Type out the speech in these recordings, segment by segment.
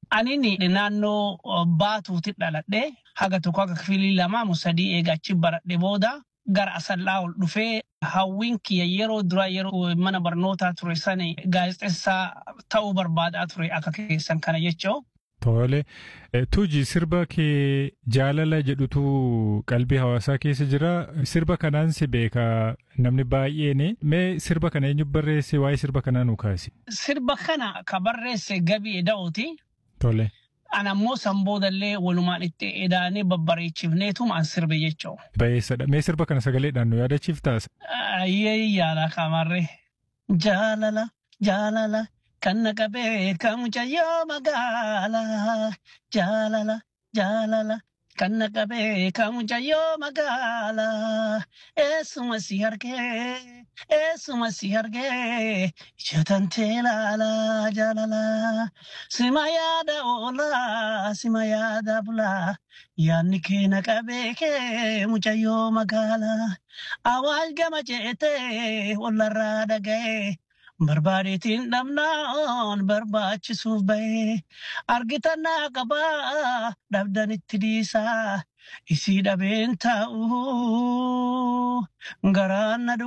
Anini naannoo baatuutti dhaladhe haga tokko haga kifilii lama sadii eegachi baradhe booda gara asallaa ol dhufee hawwiin kiyya yeroo dura yeroo mana barnootaa ture sani gaazexeessaa ta'uu barbaadaa ture akka keessan kana jechoo. Tole. Tuuji sirba kee jaalala jedhutu qalbii hawaasaa keessa jira. Sirba kanaan si beeka namni baay'een. Mee sirba kana eenyu barreesse waa'ee sirba kanaa nu kaasi? Sirba kana ka barreesse Gabii Eda'ooti. Tole. Ana ammoo san boodallee walumaan itti edaanee babbareechifneetuma an sirbe jechoo. Bayeessadha. Mee sirba kana sagaleedhaan nu yaadachiiftaas? Ayyee yaala kamarree. Jaalala jaalala kan na qabee kan mucayyoo magaalaa. Jaalala jaalala kan na qabee kan mucayyoo magaalaa. Eessuma si argee eessuma si argee ijatantee ilaalaa jaalala. Sima yaada oolaa sima yaada bulaa. Yaanni kee na qabee kee mucayyoo magaalaa. Awwaal gama jeetee wallarraa dhaga'ee. Barbaadeetiin dhabnaan barbaachisuuf bahee argitannaa qabaa dhabdanitti dhiisaa isii dhabeen taa'uu garaan na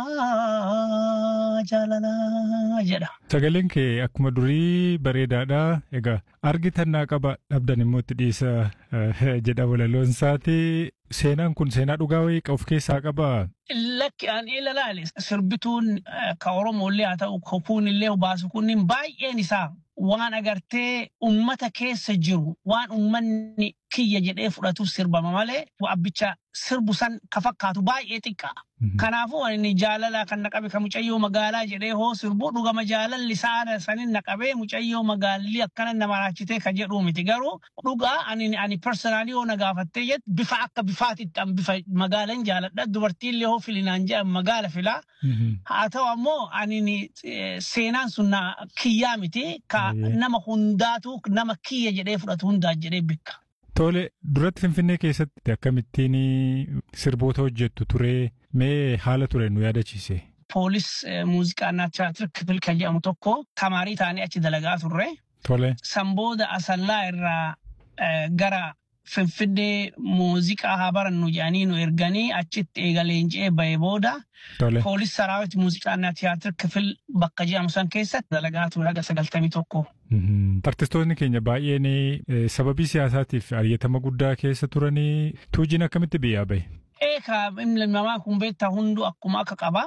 dhukkubaa jaalalaa jedha. Sagaleen kee akkuma durii bareedaadha. Egaa argitannaa qaba dhabdan immoo itti dhiisa jedha walaloon isaati. Seenaan kun seenaa dhugaa wayii of keessaa qabaa? Lakki an ilaale sirbituun ka Oromollee haa ta'u kopuun illee baasu kunniin baay'een isaa waan agartee ummata keessa jiru waan ummanni kiyya jedhee fudhatuuf sirbama malee abbicha sirbu san ka fakkaatu baay'ee xiqqaa. Kanaafuu inni jaalala kan naqabe kan mucayyoo magaalaa jedhee hoo sirbu dhugama jaalalli saada sanin naqabee mucayyoo magaalli akkana nama raachitee kan jedhu miti garuu dhugaa ani ani personaalii yoo na gaafattee jettu bifa akka bifaatitti an bifa magaalan jaaladha dubartiillee hoo filinaan jedhan magaala filaa. Haa ta'u ammoo ani seenaan sun kiyyaa miti ka nama hundaatu nama kiyya jedhee fudhatu hundaa jedhee bikka. Tole duratti Finfinnee keessatti akkamittiin sirboota hojjettu ture mee haala ture nu yaadachiise. Poolis muuziqaa naachiraatir kifil kan jedhamu tokko tamaarii ta'anii achi dalagaa turre. Tole. San booda asallaa irraa gara Finfinnee muuziqaa haa barannu jedhanii nu erganii achitti eegaleenjee bahee booda. Tole. Poolis saraawit muuziqaa tiyaatir kifil bakka jedhamu san keessatti dalagaa ture haga sagaltamii tokko. Artistoonni keenya baay'een sababii siyaasaatiif ariyyatama guddaa keessa turanii tuujiin akkamitti biyyaa bahe? Eekaa ilmi namaa kun beektaa hunduu akkuma akka qaba.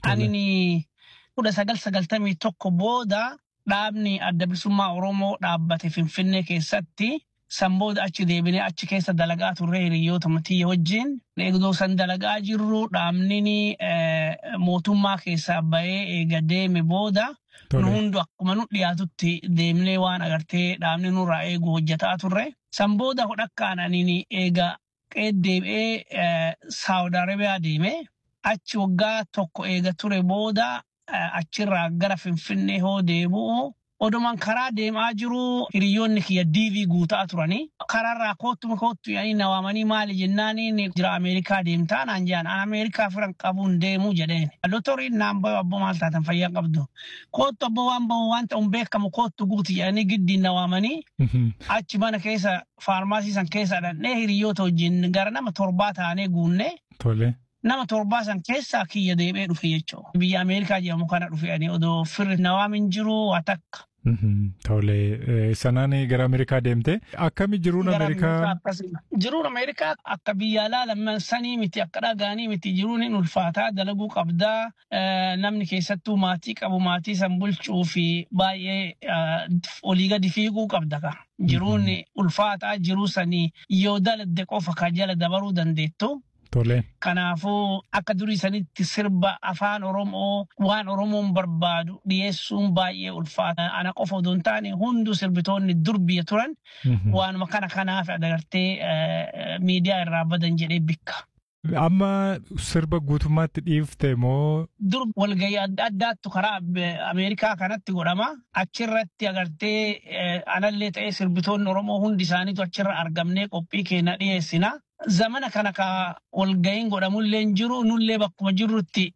Ani kudha sagal sagaltamii tokko booda dhaabni adda bilisummaa Oromoo dhaabbate Finfinnee keessatti san booda achi deebinee achi keessa dalagaa turre hiriyoota matiyya wajjin. Eegdoo san dalagaa jirru dhaabni mootummaa keessaa bahee eega deeme booda nu hundu akkuma nu dhiyaatutti deemnee waan agartee dhaabni nurraa eegu hojjetaa turre. San booda hodhakkaan ani eega deebi'ee Saawud Arabiyaa deeme. Achi waggaa tokko eega ture booda achirraa gara Finfinnee hoo deebi'u odumaan karaa deemaa jiru hiriyoonni kiyya diivii guutaa turanii karaarraa koottuma koottu yaanii na waamanii maali jennaaniin jira Ameerikaa deemtaa naan jedhan an Ameerikaa firan qabuun deemuu jedheen. Dotoriin naan bayu abbo maal taatan fayyaa qabdu. Koottu abbo waan bahu waan ta'uun beekamu koottu guuti jedhanii giddiin na waamanii achi mana keessa faarmaasii san keessa dhannee hiriyoota wajjin gara nama torbaa taanee guunnee. Tole. nama torbaa san keessaa kiyya deebee dhufe jechuudha. Biyya Ameerikaa jedhamu kana dhufe odoo firri nawaamin jiru waa takka. Tole sanaan gara Ameerikaa deemte akkami jiruun Ameerikaa. Jiruun Ameerikaa akka biyya alaa sanii miti akka dhagaanii miti jiruun hin ulfaataa dalaguu qabdaa namni keessattuu maatii qabu maatii san bulchuu fi baay'ee olii gadi fiiguu qabda ka. Jiruun ulfaataa jiruu sanii yoo daladde qofa ka jala dabaruu dandeettu. Tole. Kanaafuu akka durii sanitti sirba afaan Oromoo waan Oromoon barbaadu dhiyeessuun baay'ee ulfaata. Ana qofa odoo hin taane hunduu sirbitoonni dur biyya turan waanuma kana kanaaf agartee miidiyaa irraa badan jedhee bikka. Amma sirba guutummaatti dhiifte moo? Dur walgahii adda addaattu karaa Ameerikaa kanatti godhama. Achirratti agartee anallee ta'ee sirbitoonni Oromoo hundi isaaniitu achirra argamnee qophii keenya dhiyeessina. Zamana kana ka walgahiin godhamullee hin jiru nullee bakkuma jirrutti